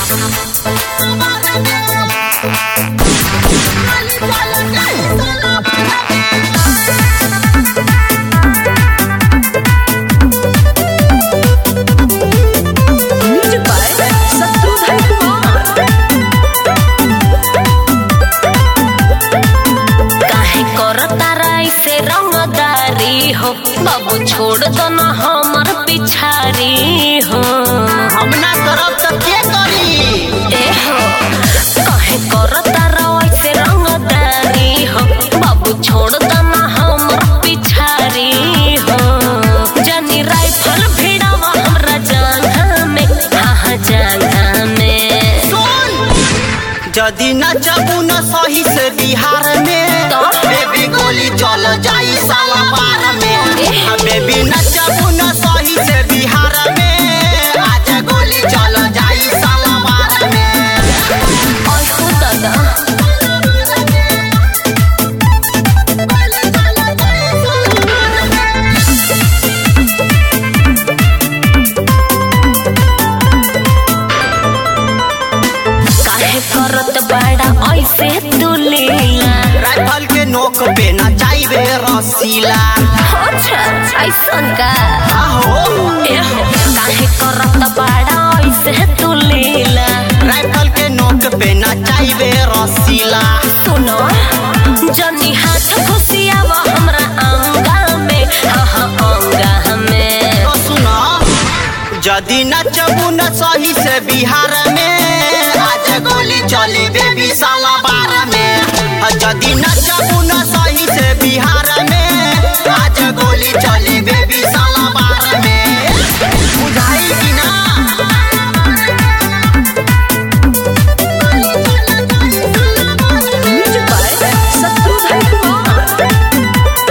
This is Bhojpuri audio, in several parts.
Music by Satrudhan Kumar. काहे करता ऐसे रंगदारी हो बाबू छोड़ दो ना हमर पिछारी हो हम ना करब त के करी ए हो काहे करता ऐसे रंगदारी हो बाबू छोड़ दो ना हमर पिछारी हो जनी राइफल भिड़ावा हमरा जांघा में हाँ हाँ जांघा में सुन जदी न चबू न सही से बिहार में तो? बेबी गोली चल जाई साला बार में हाँ, बेबी न चबू न सही से बिहार में आज गोली चल जाई साला बार में और हो दादा काहे करत बाड़ा ऐसे तू लीला राइफल के नोक पे न जाइबे रसीला अच्छा ऐसन का आहो एहो काहे करत बाड़ा ऐसे तू लीला राइफल के नोक पे न जाइबे रसीला सुनो जनी हाथ घुसियावा हमरा अंगा में हाँ हाँ अंगा में तो सुनो जदी न चबू न सही से बिहार में आज गोली चली बेबी साला बार में आ जदी न चबू न सही से बिहार में आज गोली चली बेबी साला बार में बुझाई कि ना Music by Satrudhan Kumar.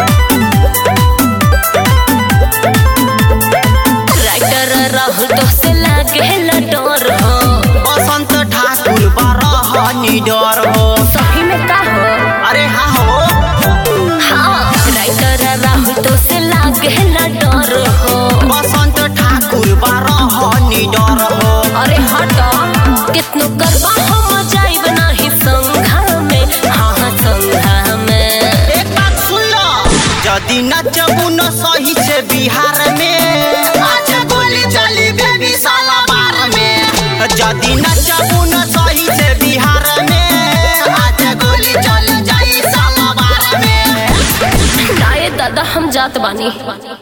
Writer Rahul तो से लागे डर हो बसंत ठाकुर बारह निडर हो सही में का हो अरे हाँ हो हाँ राइटर राहुल तो से लागे डर हो बसंत ठाकुर बारह निडर हो अरे हटो कितनो करबा हम जाइब नाही संघा में हाँ हाँ संघा में एक बात सुन लो यदि नचबू न सही से बिहार में आज गोली चली बेबी साला बार में यदि नचबू न सही से बिहार में आज गोली चल जाई साला बार में दाए दादा हम जात बानी